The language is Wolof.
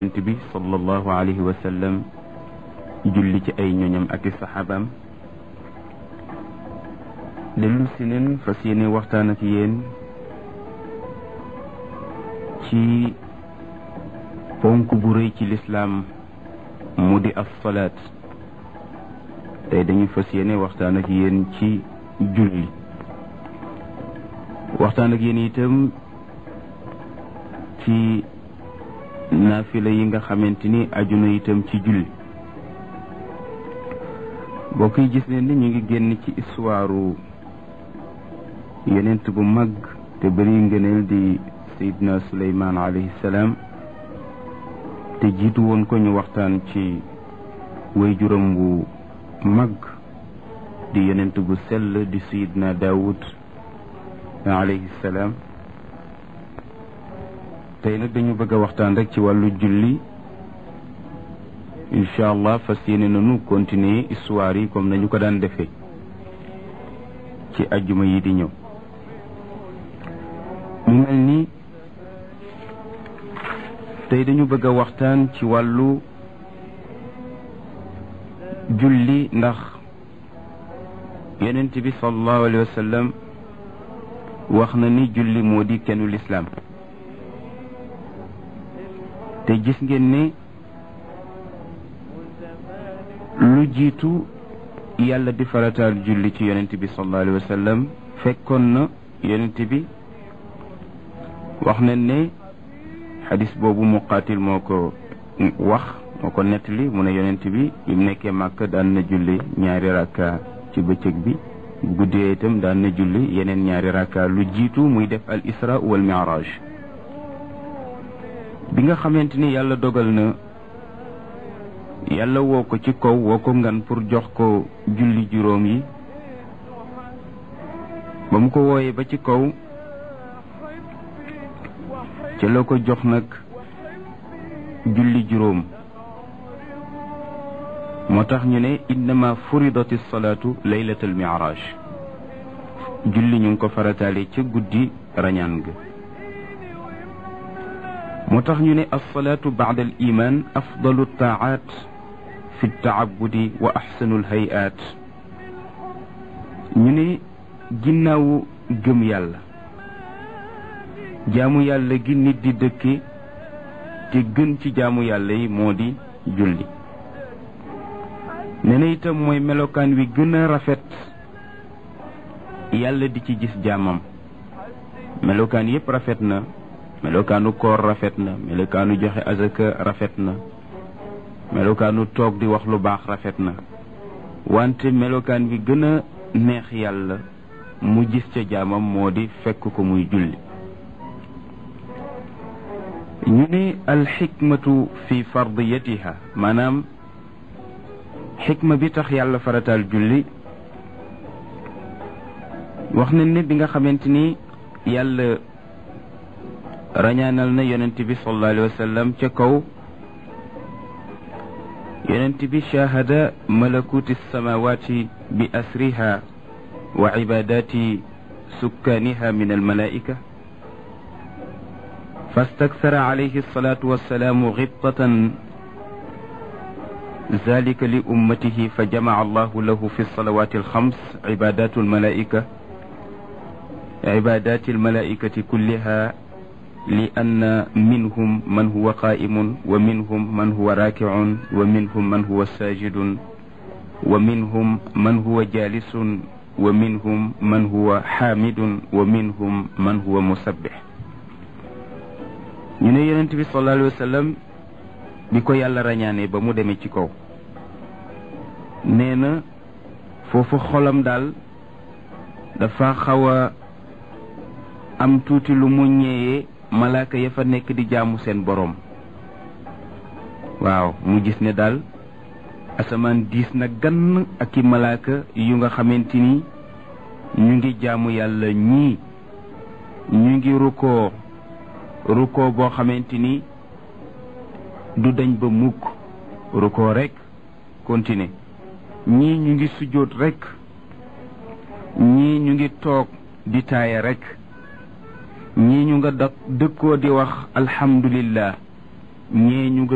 yonent bi sallallahu alayhi wa sallam julli ci ay ñoñam ak i saxaabaam dellu si neen fas yéene waxtaan ak yéen ci ponk bu rëy ci lislaam mu di as salaat tey dañuy fas yéene waxtaan ak yéen ci julli waxtaan ak yéen itam ci naafila yi nga xamante ni aju na itam ci julli bokk yi gis leen ni ñu ngi génn ci histoire yonent bu mag te bëri ngëneel di sayidna suleymaan alayhi salaam te jiitu woon ko ñu waxtaan ci way juróom bu mag di yonent bu sell di sayidna daawud alayhi salaam tey nag dañu bëgg a waxtaan rek ci wàllu julli incha allah fas yéene nañu continuer histoire yi comme nañu ko daan defee ci ajjuma yi di ñëw mu mel ni tey dañu bëgg a waxtaan ci wàllu julli ndax yonent bi sallallahu alayhi wa sallam wax na ni julli moo di kennu lislaam te gis ngeen ne lu jiitu yàlla di farataal julli ci yonent bi sallallahu alayhi wa sallam fekkoon na yonent bi wax nañ ne xadis boobu muqaatil moo ko wax moo ko nettali mu ne yonent bi bi mu nekkee màkk daan na julli ñaari rakka ci bëccëg bi bu guddee itam daan na julli yeneen ñaari rakka lu jiitu muy def al isra wal mi'raj bi nga xamante ni yàlla dogal na yàlla woo ko ci kaw woo ko ngan pour jox ko julli juróom yi ba mu ko wooyee ba ci kaw ci la ko jox nag julli juróom moo tax ñu ne innama furidati salaatu laylatal mi'raj julli ñu ngi ko farataale ca guddi rañaan ga moo tax ñu ne alsalaatu baada al iman afdalu taaat fi taabudi wa axsanu lhayaat ñu ne ginnaawu gëm yàlla jaamu yàlla gi nit di dëkke te gën ci jaamu yàlla yi moo di julli nee na itam mooy melokaan wi gën a rafet yàlla di ci gis jaamam melokaan yépp rafet na melokaanu koor rafet na melokaanu joxe azaka rafet na melokaanu toog di wax lu baax rafet na wante melokaan bi gën a neex yàlla mu gis ca jaamam moo di fekk ko muy julli ñu ne alxikmatu fi fardiyatiha maanaam xikma bi tax yàlla farataal julli wax nañ ne bi nga xamante ni yàlla rañaanal na yonent bi sallallahu alayhi wa sallam ca kaw yonent bi shahada malakuti samawati bi asriha wa ibadati sukkaaniha min almalaika fastakthara alayhi alsalatu wassalamu gibtatan ذلك لأمته فجمع الله له في الصلوات الخمس عبادات الملائكة عبادات الملائكة كلها لأن منهم من هو قائم ومنهم من هو راكع ومنهم من هو ساجد ومنهم من هو جالس ومنهم من هو حامد ومنهم من هو مسبح ñu ne yonent bi sallallahu alayhi wa sallam bi ko yàlla rañaane ba mu demee ci kaw nee na foofu xolam daal dafa xaw a am tuuti lu mu ñëwee malaaka ya fa nekk di jaamu seen boroom waaw mu gis ne daal asamaan diis na gann ak i malaaka yu nga xamante ni ñu ngi jaamu yàlla ñii ñu ngi rukkoo rukkoo boo xamante ni du dañ ba mukk rukkoo rek continuer ñii ñu ngi sujjóot rek ñii ñu ngi toog di taaya rek ñii ñu nga dëkkoo di wax alhamdulillah ñee ñu nga